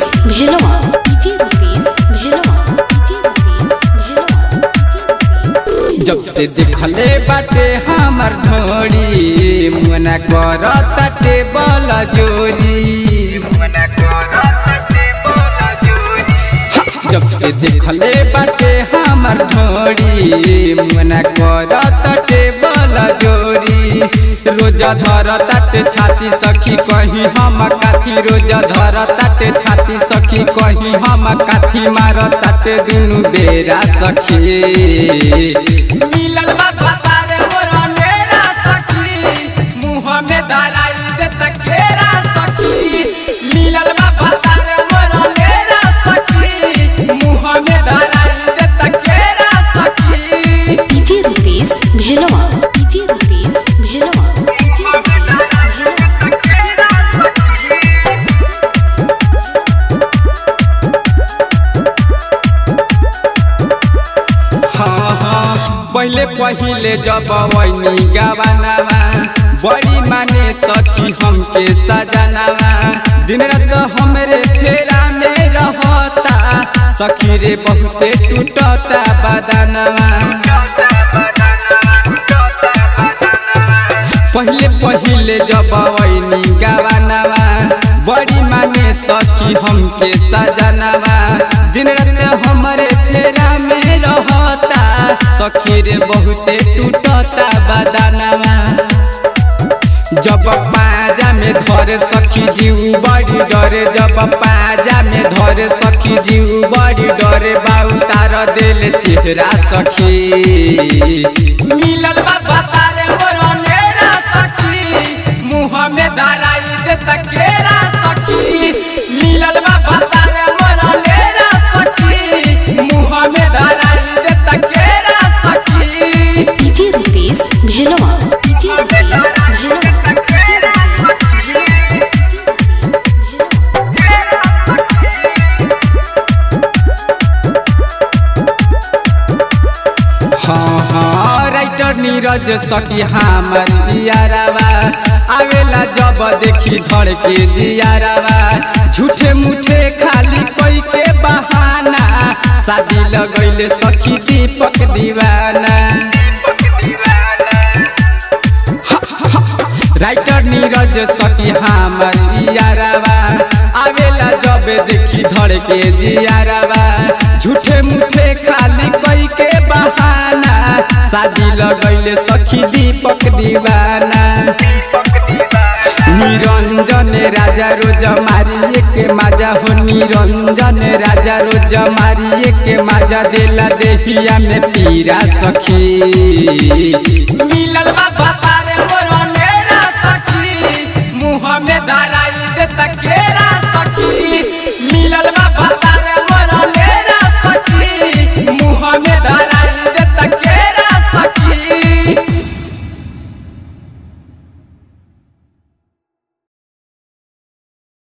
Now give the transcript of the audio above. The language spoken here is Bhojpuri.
भेलवा DJ Rupesh Bhelwa DJ Rupesh Bhelwa DJ Rupesh जब से देखले बाटे हमर ढोरी मुना कर ताटे बल जोरी जब से देखले बाटे हमर ढोरी मुना कर ताटे बल जोरी रोज धर ताटे छाती सखी कहीं हम काथी रोज धर ताटे छाती सखी कहीं हम काथी मार ताटे दुनु बेरा सखी मिलल बा भतारे मोर मेरा सखी मुंह में धराई दे तकेरा सखी मिलल बा भतारे मोर मेरा सखी मुंह में धराई दे तकेरा सखी DJ Rupesh Bhelwa DJ Rupesh Bhelwa DJ Rupesh हाँ हाँ पहले पहले जब वही गवानावा बड़ी माने सखी हमके सजनावा दिन रात हमरे फेरा में रहता सखी रे बहुते टूटता बदनवा पहले पहले जब वही गवानावा बड़ी माने सखी हमके सजनावा दिन रात हमरे फेरा में रहता सखी रे बहुते टूटता बदनवा जब पाजा में धर सखी जीव बड़ी डरे जब पाजा में धर सखी जीव बड़ी डरे बाऊ तार दिल चेहरा सखी मिलल बा बतारे मोर नेरा सखी मुंह में धराई दे तकेरा सखी मिलल बा बतारे मोर नेरा सखी मुंह में धराई दे तकेरा सखी DJ Rupesh Bhelwa DJ Rupesh Bhelwa DJ Rupesh Bhelwa DJ Rupesh Bhelwa हाँ हाँ राइटर नीरज सखी हमर यारावा आवेला जब देखी धड़ के जियारावा झूठे मूठे खाली कोई के बहाना शादी लगैले सखी दीपक दीवाना राइटर नीरज सखी हमर यारावा आवेला जब देखी धड़ के जियारावा झूठे मूठे खाली कोई के बहाना शादी लगैले सखी दीपक दीवाना निरंजन राजा रोज मारिए के माजा हो निरंजन राजा रोज मारिए के माजा देला देहिया में पीरा सखी